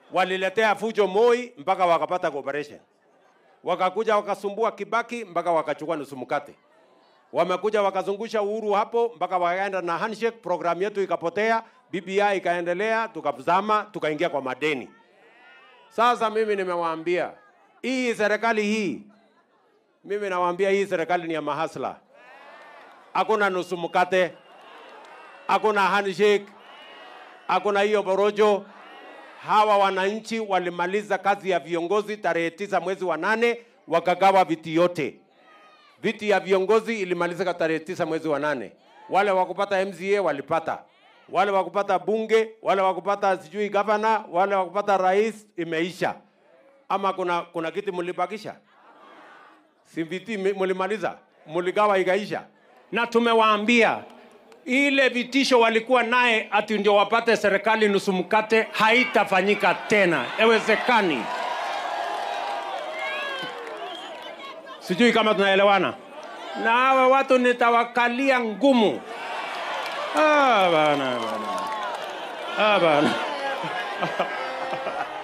waliletea fujo Moi mpaka wakapata cooperation, wakakuja wakasumbua Kibaki mpaka wakachukua nusu mkate, wamekuja wakazungusha Uhuru hapo mpaka wakaenda na handshake, programu yetu ikapotea, BBI ikaendelea, tukazama, tukaingia kwa madeni. Sasa mimi nimewaambia hii serikali hii, mimi nawaambia hii serikali ni ya mahasla, hakuna nusu mkate, hakuna handshake, hakuna hiyo borojo. Hawa wananchi walimaliza kazi ya viongozi tarehe tisa mwezi wa nane, wakagawa viti yote. Viti ya viongozi ilimalizika tarehe tisa mwezi wa nane. Wale wakupata MCA walipata, wale wakupata bunge, wale wakupata sijui gavana, wale wakupata rais, imeisha. Ama kuna kuna kiti mlibakisha? Si viti mi- mlimaliza, mligawa ikaisha. Na tumewaambia ile vitisho walikuwa naye ati ndio wapate serikali nusu mkate haitafanyika tena, haiwezekani. Sijui kama tunaelewana. Na hawa watu nitawakalia ngumu. Ah, bana, bana. Ah, bana.